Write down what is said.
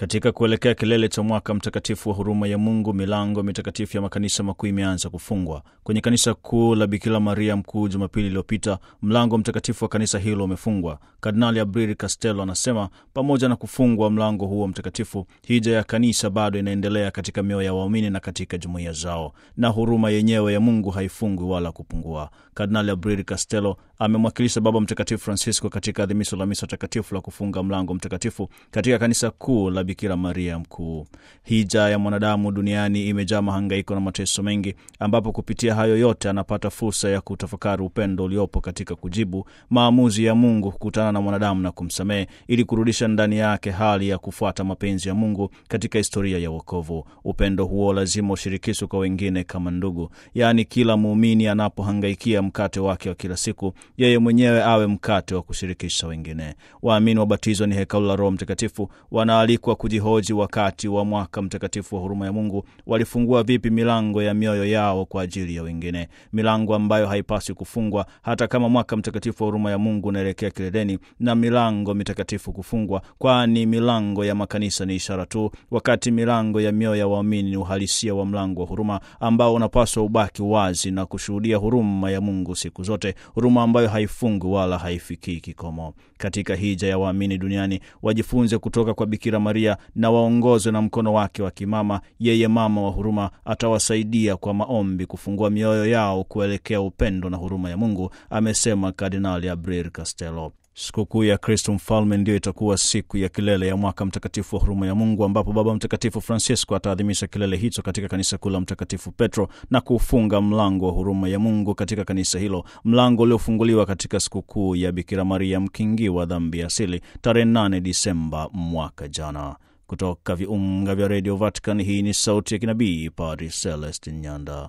Katika kuelekea kilele cha mwaka mtakatifu wa huruma ya Mungu, milango mitakatifu ya makanisa makuu imeanza kufungwa. Kwenye kanisa kuu la Bikira Maria Mkuu Jumapili iliyopita, mlango mtakatifu wa kanisa hilo umefungwa. Kardinali Abril Castello anasema pamoja na kufungwa mlango huo mtakatifu, hija ya kanisa bado inaendelea katika mioyo ya waumini na katika jumuiya zao, na huruma yenyewe ya Mungu haifungwi wala kupungua. Kardinali Abril Castello amemwakilisha Baba Mtakatifu Francisco katika adhimisho la misa takatifu la kufunga mlango mtakatifu katika kanisa kuu la Bikira Maria Mkuu. Hija ya mwanadamu duniani imejaa mahangaiko na mateso mengi, ambapo kupitia hayo yote anapata fursa ya kutafakari upendo uliopo katika kujibu maamuzi ya Mungu kukutana na mwanadamu na kumsamehe, ili kurudisha ndani yake hali ya kufuata mapenzi ya Mungu katika historia ya wokovu. Upendo huo lazima ushirikishwe kwa wengine kama ndugu, yaani kila muumini anapohangaikia mkate wake wa kila siku, yeye mwenyewe awe mkate wa kushirikisha wengine. Waamini wabatizwa ni hekalu la Roho Mtakatifu, wanaalikwa kujihoji wakati wa mwaka mtakatifu wa huruma ya Mungu walifungua vipi milango ya mioyo yao kwa ajili ya wengine, milango ambayo haipaswi kufungwa hata kama mwaka mtakatifu wa huruma ya Mungu unaelekea kileleni, na milango mitakatifu kufungwa, kwani milango ya makanisa ni ishara tu, wakati milango ya mioyo ya waamini ni uhalisia wa mlango wa huruma ambao unapaswa ubaki wazi na kushuhudia huruma ya Mungu siku zote, huruma ambayo haifungwi wala haifikii kikomo. Katika hija ya waamini duniani wajifunze kutoka kwa Bikira Maria na waongozwe na mkono wake wa kimama. Yeye mama wa huruma atawasaidia kwa maombi kufungua mioyo yao kuelekea upendo na huruma ya Mungu, amesema Kardinali Abril Castello. Sikukuu ya Kristo Mfalme ndiyo itakuwa siku ya kilele ya mwaka mtakatifu wa huruma ya Mungu, ambapo Baba Mtakatifu Francisco ataadhimisha kilele hicho katika kanisa kuu la Mtakatifu Petro na kufunga mlango wa huruma ya Mungu katika kanisa hilo, mlango uliofunguliwa katika sikukuu ya Bikira Maria mkingi wa dhambi ya asili tarehe 8 Disemba mwaka jana. Kutoka viunga vya redio Vatican, hii ni sauti ya kinabii Padri Celestin Nyanda.